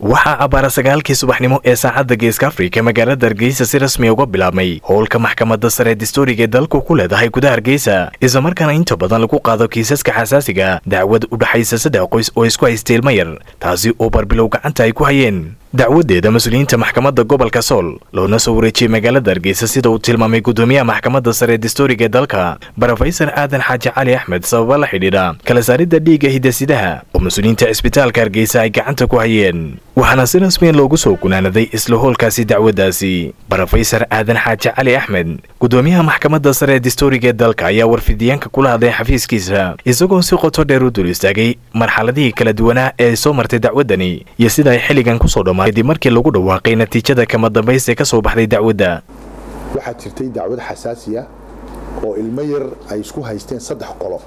waxaa abbaara sagaalkii subaxnimo ee saacadda geeska afrika magaalada hargeysa si rasmi uga bilaabmay howlka maxkamadda sare dastuuriga ee dalku ku leedahay gudaha hargeysa islamarkaana inta badan lagu qaado kiisaska xasaasiga dacwad u dhaxaysa saddex qoys oo isku haystay ilmo yar taasi oo barbilow gacanta ay ku hayeen dacwadeeda mas-uuliyiinta maxkamadda gobolka sool loona soo wareejiyey magaalada hargeysa sida uu tilmaamay gudoomiyaha maxkamadda sare dastuuriga ee dalka brofesor aadan xaaji cali axmed sababa la xidhiidha kala saaridda dhiigga hidasidaha oo mas-uuliyiinta cisbitaalka hargeysa ay gacanta ku hayeen waxaana si rasmiya loogu soo gunaanaday isla hoolkaasi dacwaddaasi brofesor aadan xaaji cali axmed gudoomiyaha maxkamadda sare ee dastuuriga ee dalka ayaa warfidiyaanka kula hadlay xafiiskiisa isagoo si qoto dheer u dul istaagay marxaladihii kala duwanaa ee ay soo martay dacwaddani iyo sida ay xilligan kusoo dhammaa kadib markii lagu dhawaaqay natiijada kama dambaysta ka soo baxday dacwadda waxaa jirtay dacwad xasaasi ah oo ilmo yar ay isku haysteen saddex qolo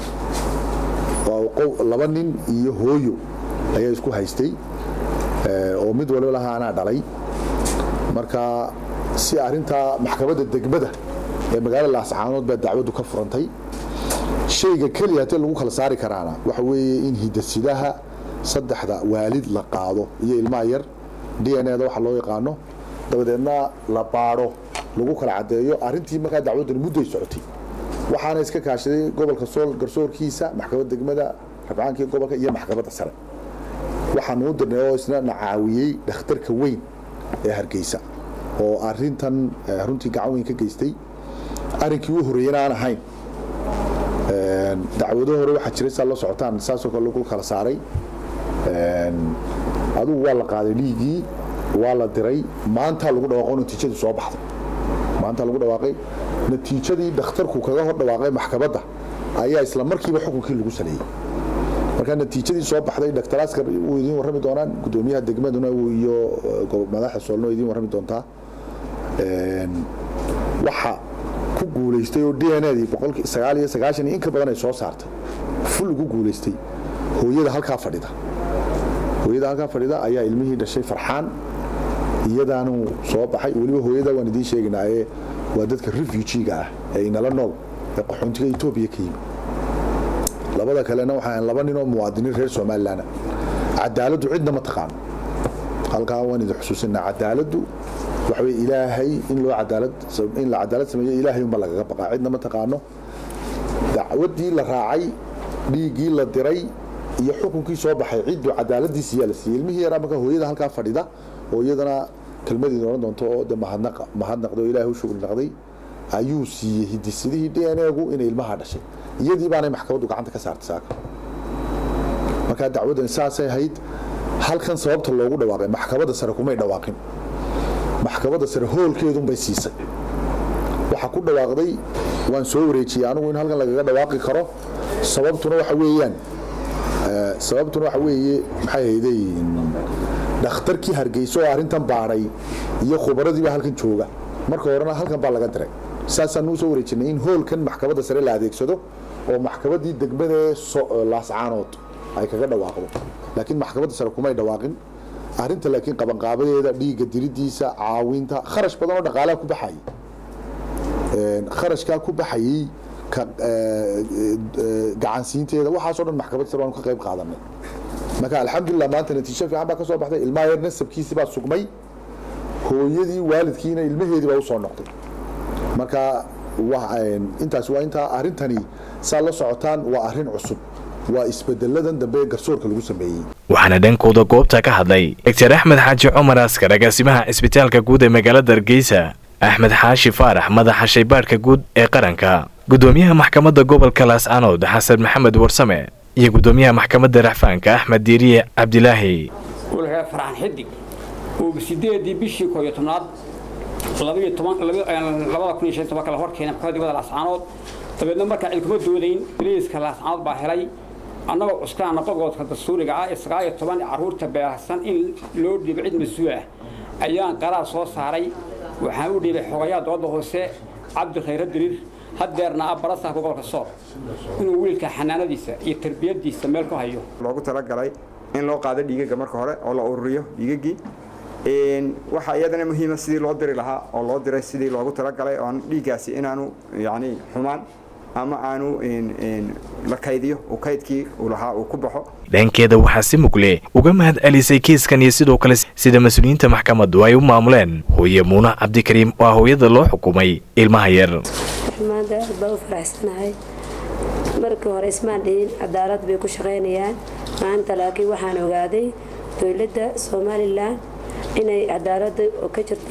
laba nin iyo hooyo ayaa isku haystay oo mid waliba lahaa anaa dhalay marka si arintaa maxkamadda degmada ee magaalada laascaanood baa dacwaddu ka furantay shayga keliya hatee lagu kala saari karaana waxa weeye in hidasidaha saddexda waalid la qaado iyo ilmaha yar d n eda waxa loo yaqaano dabadeedna la baadho lagu kala caddeeyo arintii markaa dacwaddani mudday socotay waxaana iska kaashaday gobolka sool garsoorkiisa maxkamadda degmada rabcaankii gobolka iyo maxkamadda sare waxaanu u dirnay oo isna na caawiyey dhakhtarka weyn ee hargeysa oo arintan runtii gacan weyn ka geystay arrinkii u horreeyana aan ahayn dacwado hore waxaa jiray saa la socotaan saasoo kale lagu kala saaray adugu waa la qaaday dhiiggii waa la diray maantaa lagu dhawaaqo natiijadii soo baxday maantaa lagu dhawaaqay natiijadii dhakhtarku kaga hor dhawaaqay maxkamadda ayaa isla markiiba xukunkii lagu saleeyey marka natiijadii soo baxday dr askar wuu idiin warrami doonaan gudoomiyaha degmaduna iyo madaxda soolna waa idiin warrami doontaa waxa ku guulaystay oo d n edii boqolkii sagaal iyo sagaashan iyo in ka badan ay soo saartay ful ugu guulaystay hooyada halkaa fadhida hooyada halkaa fadhida ayaa ilmihii dhashay farxaan iyadaanu soo baxay weliba hooyada waan idiin sheegaynaa ee waa dadka refugiga ah ee inala nool ee qaxoontiga etoobiya ka yimi labada kalena waxaa laba nin oo muwaadiniin reer somalilan cadaaladdu cidna ma taqaano halkaa waan idin xusuusinaa cadaaladdu waxa weye ilaahay in loo cadaalad in la cadaalad sameeyo ilaahay unba lagaga baqaa cidna ma taqaano dacwaddii la raacay dhiiggii la diray iyo xukunkii soo baxay cidduu cadaaladiisa yaa la siiyey ilmihii yaraa marka hooyada halkaa fadhida oo iyadana kelmadii odhan doonto oo de mahadnaqday oo ilaahay u shugri naqday ayuu siiyey hidisidihii d n egu inay ilmaha dhashay iyadii baanay maxkamaddu gacanta ka saartay saaka markaa dacwaddan saasay ahayd halkan sababta loogu dhawaaqay maxkamadda sare kumay dhawaaqin maxkamadda sare hoolkeedunbay siisay waxaa ku dhawaaqday waan soo wareejiyey anigu in halkan lagaga dhawaaqi karo sababtuna waxa weeyaan sababtuna waxa weeye maxay hayday dhakhtarkii hargeyso oo arrintan baadhay iyo khubaradiiba halkan jooga marka horena halkan baa laga diray saasaan soo wareejinay in hoolkan maxkamadda sare la adeegsado oo maxkamaddii degmada laascaanood ay kaga dhawaaqdo laakiin maxkamadda sare kumay dhawaaqin arrinta laakiin qabanqaabadeeda dhiigga diridiisa caawinta kharash badan oo dhaqaalaha ku baxayay kharashkaa ku baxayey gacansiinteeda waxaasoo dhan maxkamadda sare waanu ka qayb qaadanay marka alxamdulilah maanta natiijo fiican baa ka soo baxday ilmaha yar nasabkiisii baa sugmay hooyadii waalidkiina ilmaheedii baa usoo noqday marka intaas waa intaa arrintani saa la socotaan waa arrin cusub waa isbedeladan dambe ee garsoorka lagu sameeyey waxaana dhankooda goobta ka hadlay doctor axmed xaaji cumar askar agaasimaha cisbitaalka guud ee magaalada hargeysa axmed xaashi faarax madaxa shaybaadhka guud ee qaranka gudoomiyaha maxkamadda gobolka laascaanood xasan maxamed warsame iyo gudoomiyaha maxkamadda raxfaanka axmed diiriye cabdilaahi ulxee farxan xidig oo sideedii bishii kooyo tobnaad labada kun iyo shan tobanka la horkeena maxkamadda degmada laascaanood dabeedna markaa cid kuma doodayn boliiska laascaanood baa helay annagoo cuskaana qodobka dastuuriga ah ee sagaal iyo toban carruurta baahsan in loo dhiibo cid mas-uul ah ayaan qaraar soo saaray waxaan u dhiibay xogayaa dooda hoose cabdi khayre diriir haddeerna ah barasaafka gobolka sool inuu wiilka xanaanadiisa iyo tarbiyadiisa meel ku hayo loogu talagalay in loo qaado dhiigaga marka hore oo la ururiyo dhiigagii waxaa iyadana muhiima sidii loo diri lahaa oo loo diray sidii loogu talagalay oon dhiiggaasi inaanu yani xumaan ama aanu la kaydiyo uu kaydkii uu lahaa uu ku baxo dhankeeda waxaa si mugle uga mahad celisay kiiskan iyo sidoo kale sida mas-uuliyiinta maxkamaddu ay u maamuleen hooye muuna cabdikariim oo ah hooyada loo xukumay ilmaha yar maanta aad baa u faraxsanahay markii hore ismaan dhihin cadaalad bay ku shaqaynayaan maanta laakiin waxaan ogaaday dowladda somalilan inay cadaalada ka jirto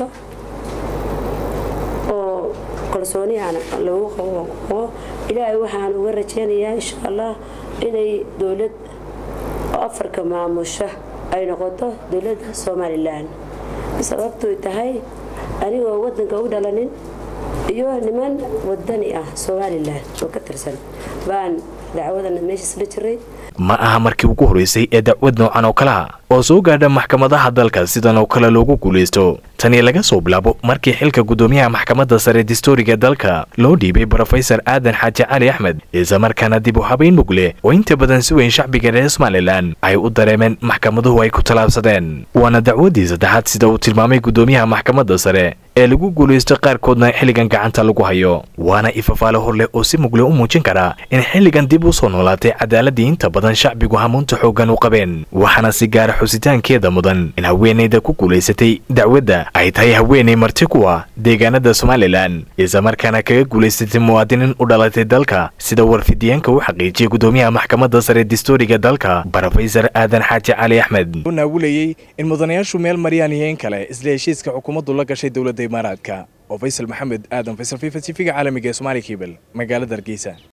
oo kalsoonihan lagu qabo ilaahay waxaan uga rajaynayaa insha allah inay dowlad afarka maamusha ay noqoto dowladda somalilan sababtoy tahay anigoo wadanka u dhalanin iyo niman wadani ah somalilan oo ka tirsan baan dacwadana meeshaas la jiray ma aha markii ugu horreysay ee dacwad noocan oo kalea oo soo gaadha maxkamadaha dalka sidan oo kale loogu guulaysto tani laga soo bilaabo markii xilka guddoomiyaha maxkamadda sare distooriga dalka loo dhiibay brofesor aadan xaaji cali axmed islamarkaana dib u habayn mugle oo inta badan si weyn shacbiga reer somalilan ay u dareemeen maxkamaduhu ay ku tallaabsadeen waana dacwaddii saddexaad sida uu tilmaamay guddoomiyaha maxkamadda sare ee lagu guulaysto qaarkoodna xilligan gacanta lagu hayo waana ifafaale hor leh oo si mugle u muujin karaa in xilligan dib u soo noolaatay cadaaladii inta badan shacbigu hamuunta xooggan u qabeen waxaana si gaara xusitaankeeda mudan in haweenayda ku guulaysatay dacwadda ay tahay haweenay marti kuwa deegaanada somalilan islamarkaana kaga guulaysatay muwaadiniin u dhalatay dalka sida warfidiyeenka u xaqiijiyay guddoomiyaha maxkamadda sare distooriga dalka brofesor aadan xaaji cali axmed naagulayey in mudanayaashu meel mariyaan iyo in kale isla heshiiska xukuumaddu la gashay dowladda imaaraadka oo faysal maxamed aadan faysal fifa tv-ga caalamiga ee somaali kebel magaalada hargeysa